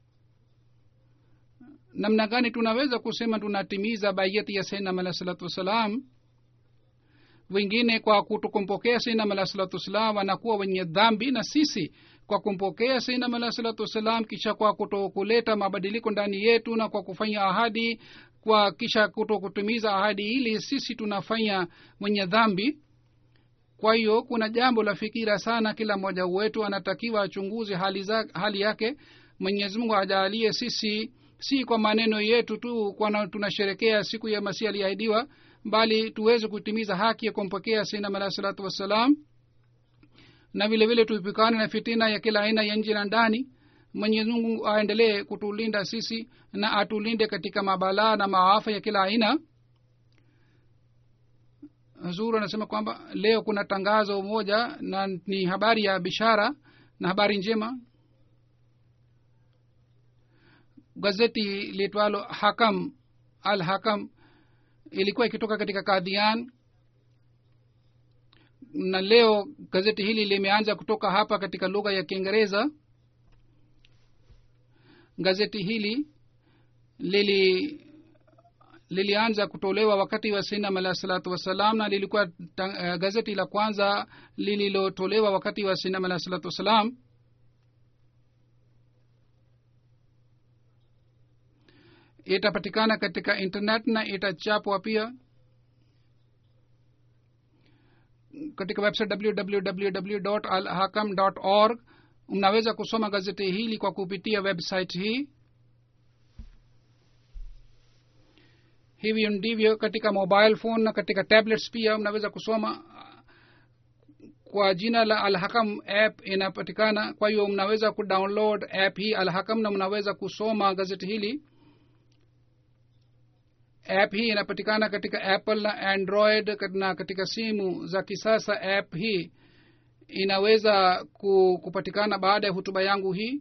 S2: namna gani tunaweza kusema tunatimiza bayati ya sainam alah salatu wassalam wengine kwa kutokumpokea sainam alah salatu wassalam wanakuwa wenye dhambi na sisi kwa kumpokea sainam alah salatu wassalam kisha kwa kutokuleta mabadiliko ndani yetu na kwa kufanya ahadi kwa kisha kutokutimiza ahadi ili sisi tunafanya mwenye dhambi kwa hiyo kuna jambo la fikira sana kila mmoja wetu anatakiwa achunguze hali, za, hali yake mwenyezi mungu ajaalie sisi si kwa maneno yetu tu kwana tunasherekea siku ya masihi aliahidiwa bali tuweze kutimiza haki ya kumpokea sainam alahi salatu wassalam na vile vile tuipikane na fitina ya kila aina ya nje na ndani mwenyezi mungu aendelee kutulinda sisi na atulinde katika mabalaa na maafa ya kila aina huzuru anasema kwamba leo kuna tangazo moja na ni habari ya bishara na habari njema gazeti liitwalo hakam al hakam ilikuwa ikitoka katika kadhian na leo gazeti hili limeanza kutoka hapa katika lugha ya kiingereza gazeti hili lili lilianza kutolewa wakati wa sinam alah salatu wassalam na lilikuwa uh, gazeti la kwanza lililotolewa wakati wa sinam alah salatu wassalam itapatikana katika internet na itachapwa pia katika website www alhakam org mnaweza kusoma gazeti hili kwa kupitia website hii hivyo ndivyo katika mobile phone na katika tablets pia mnaweza kusoma kwa jina la alhakam app inapatikana kwa hiyo mnaweza kudownload app hii alhakam na mnaweza kusoma gazeti hili app hii inapatikana katika apple na android na katika simu za kisasa app hii inaweza kupatikana baada ya hutuba yangu hii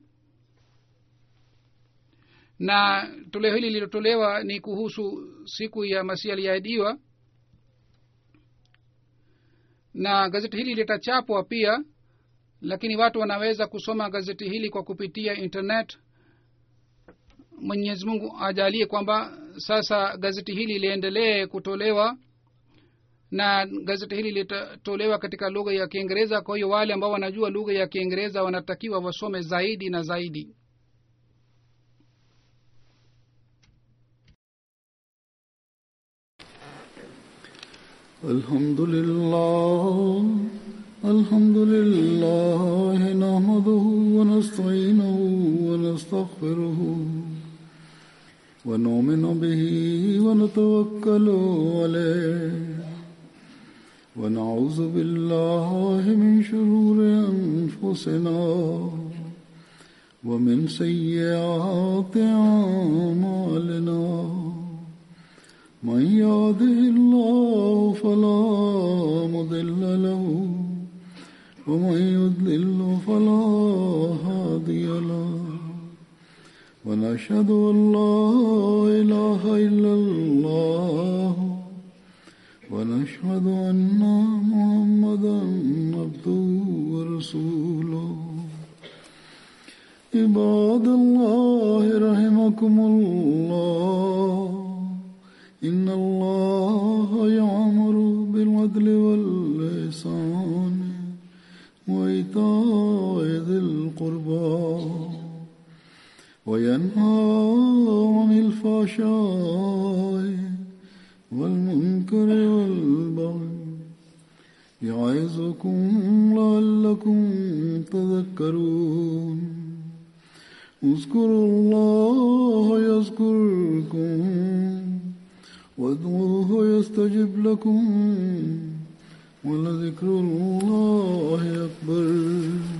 S2: na toleo hili lililotolewa ni kuhusu siku ya masihi aliyeahidiwa na gazeti hili litachapwa pia lakini watu wanaweza kusoma gazeti hili kwa kupitia internet mwenyezi mungu ajalie kwamba sasa gazeti hili liendelee kutolewa na gazeti hili litatolewa katika lugha ya kiingereza kwa hiyo wale ambao wanajua lugha ya kiingereza wanatakiwa wasome zaidi na zaidi
S1: الحمد لله الحمد لله نحمده ونستعينه ونستغفره ونؤمن به ونتوكل عليه ونعوذ بالله من شرور أنفسنا ومن سيئات أعمالنا من يهده الله فلا مضل له ومن يضلل فلا هادي له ونشهد ان لا اله الا الله ونشهد ان محمدا عبده ورسوله عباد الله رحمكم الله إن الله يعمر بالعدل والإحسان وإيتاء ذي القربى وينهى عن الفحشاء والمنكر والبغي يعظكم لعلكم تذكرون اذكروا الله يذكركم وادعوه يستجب لكم ولذكر الله أكبر